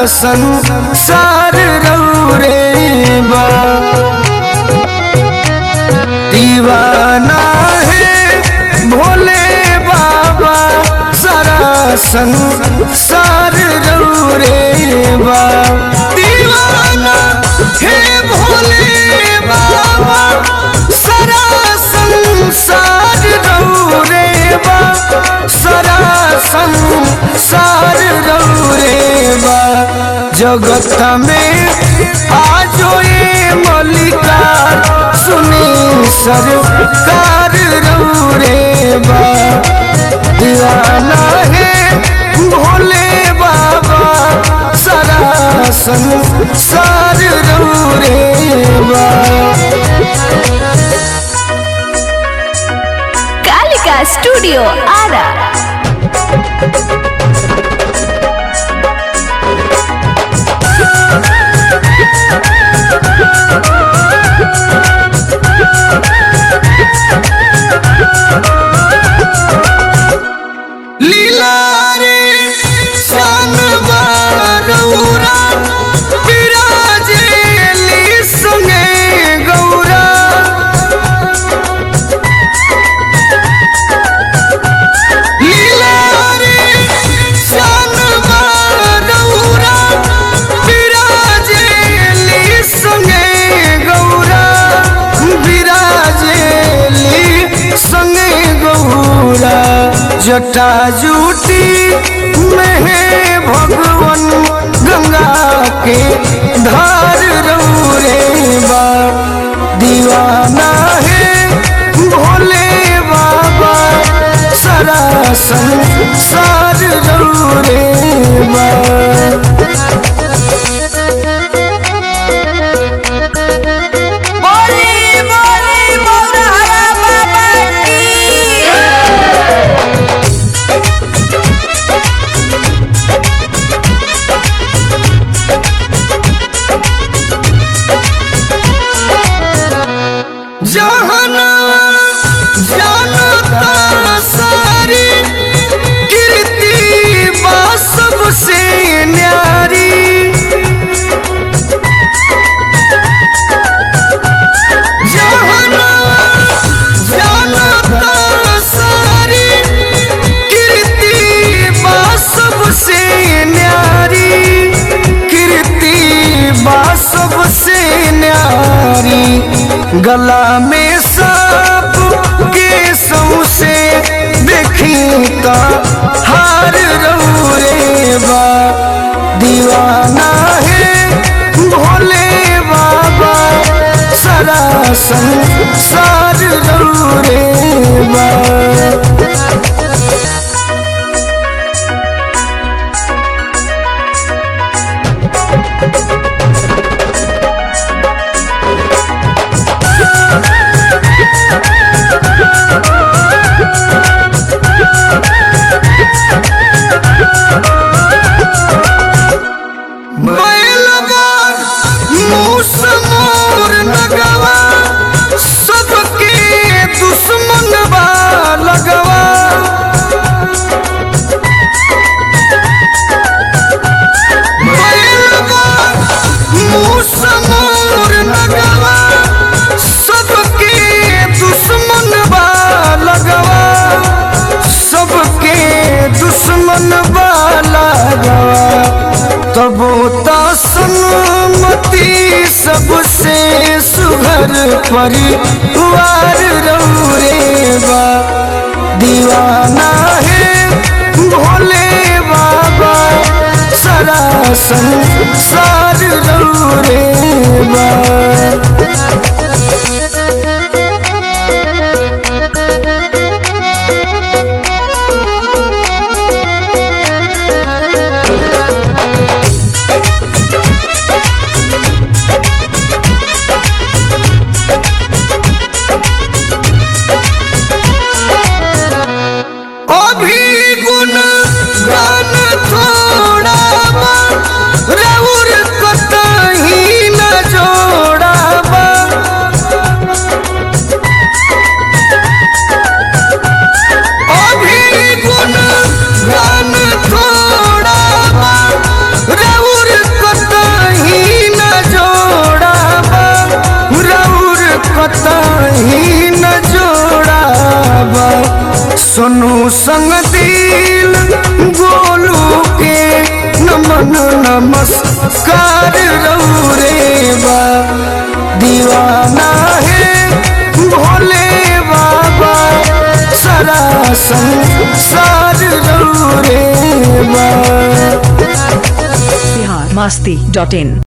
संसार रौरे बा दीवाना है भोले बाबा सारा संसार रौरे बा दीवाना है भोले बाबा सारा संसार रौरे बा सारा संसार रौरे बा जगत में आजो ये मलिका सुनी सरकार रौरे बा दीवाना है भोले बाबा सारा संसार रौरे बा कालिका स्टूडियो आरा लीला रे शान बारौरा विराजेली संगे गौरा लीला रे शान बारौरा विराजेली संगे गौरा विराजेली संगे गौरा जटा जूटी में है भगवन गंगा के धार रौरे बा दीवाना है भोले बाबा सारा संसार रौरे बा बोली बोली मोरहरा बाबा की जहना जानता सारी कीर्ति बा सबसे न्यारी जहना जानता सारी कीर्ति बा सबसे न्यारी कीर्ति बा सबसे न्यारी गला में सांप के से देखी का हार रौरे बा दीवाना है भोले बाबा सारा संसार रौरे बा बैलवा मूस मोर नगवा सबके दुश्मन बा लगवा बैलवा मूस मोर नगवा सबके दुश्मन बा लगवा सबके दुश्मन बा लगवा तबो त सन्मति सबसे सुघर परिवार रौरे बा दीवाना है भोले बाबा सारा संसार रौरे बा अभी गुण गान थोड़ा बा, रउर कतही न जोड़ा संग दिल गोलू के नमन नमस्कार रौरे बा दीवाना है भोले बाबा सारा संसार रौरे बा बिहार मस्ती डॉट इन